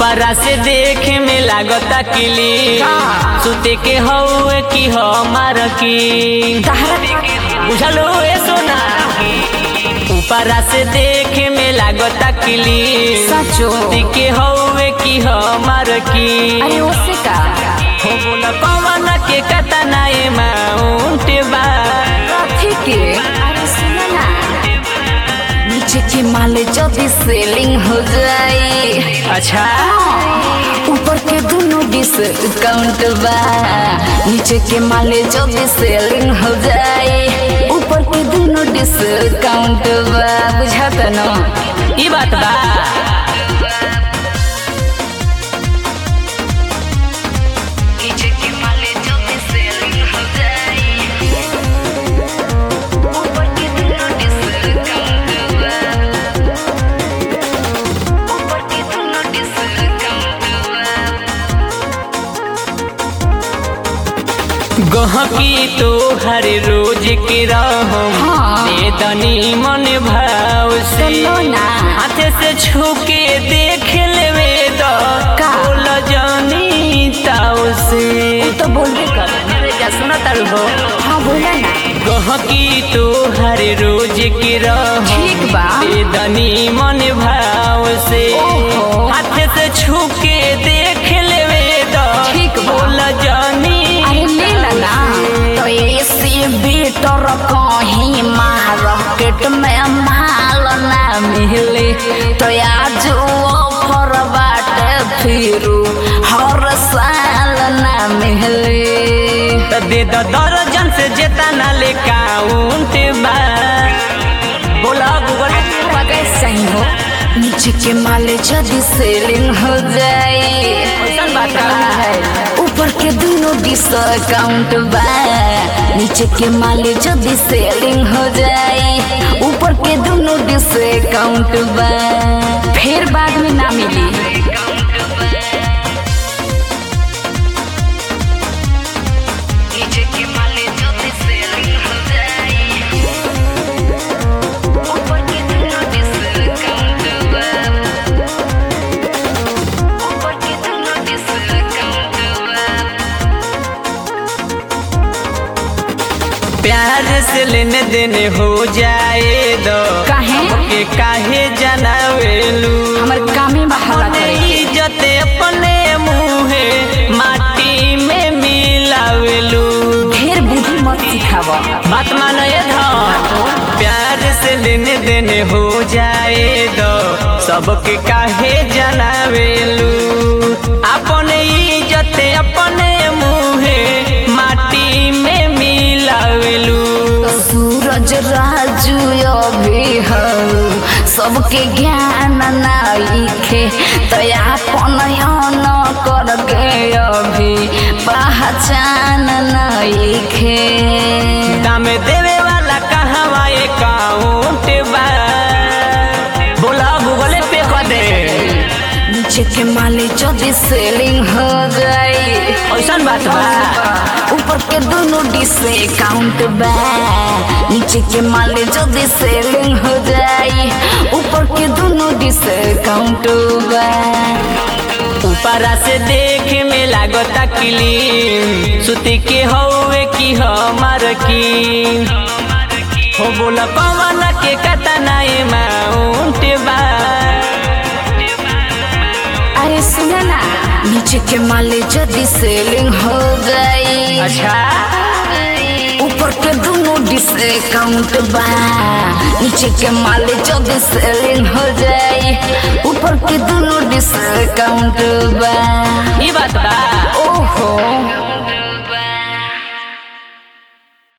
ऊपरा से देखे में लागता किली सुते के हौए की हमार की बुझलो ए सोना ऊपरा से देखे में लागता किली सचो। सुते के हौए की हमार की अरे उससे का हो बोला कवन के कतना ए माउंट बा कथी के अरे सुनो ना नीचे के माले जल्दी सेलिंग हो जाए अच्छा ऊपर के दोनों डिस्काउंट बा नीचे के माले जल्दी सेलिंग हो जाए ऊपर के दोनों डिस्काउंट बा बुझाता ना ई बात बा नीचे के माले जल्दी सेलिंग हो जाए ऊपर के दोनों डिस्काउंट बा ऊपर के दोनों डिस्काउंट बा गहकी तो हर रोज के रहो हाँ। दे दनी मन भाव से सुनो ना। हाथे से छू के देख लेवे तो का? बोल जानी ताव से तो बोलबे कर अरे जा सुना तारू हो हाँ बोला ना गहकी तो हर रोज के रहो ठीक बा। दे दनी मन भाव से ओहो। हाथे से छू के देख लेवे तो ठीक बा। बोल जानी अरे ले ला ना तो ऐसे बेटर कहीं मार्केट में माल ना मिले तो आज ऑफर बाटे फिर हर साल ना मिले त दे द दर्जन से जेता ना ले काउंट बा बोला गूगल सही हो नीचे के माले जल्दी सेलिंग हो जाए कैसन बात बा? ऊपर के दोनों डिस्काउंट बा नीचे के माले जल्दी सेलिंग हो जाए ऊपर के दोनों डिस्काउंट बा फिर बाद में ना मिली नीचे के माले जल्दी सेलिंग हो जाए ऊपर के दोनों डिस्काउंट बा ऊपर के दोनों डिस्काउंट बा प्यार से लेने देने हो जाए दो काहे? के काहे जनावेलू हमर कामे बहाला अपने करे के। इज्जत अपने मुहे माटी में मिलावेलू ढेर बुद्धि मत सिखावा बात मानो ये धन प्यार से लेने देने हो जाए दो सबके काहे जनावेलू अपने इज्जत अपने मुहे माटी में मिलावेलू सूरज राजू अभी हो सबके ज्ञान नाइखे तो अपन न करके अभी पहचान नाइखे दाम देवे वाला कहवा अकाउंट बा बोला गूगल पे कर दे नीचे के माले जल्दी सेलिंग हो जाए ऐसन बात बा ऊपर के दोनों डिस्काउंट बा नीचे के माले जल्दी सेलिंग हो जाए ऊपर के दोनों डिस्काउंट बा ऊपरा से देखे में लागता क्लीन सुती के हौवे की हमार की हो बोला कवन के कतना अमाउंट बा अरे सुना ना नीचे के माले जल्दी सेलिंग हो गई अच्छा ऊपर के दोनों डिस्काउंट बा नीचे के माले जल्दी सेलिंग हो जाए ऊपर के दोनों डिस्काउंट बा ई बात बा ओहो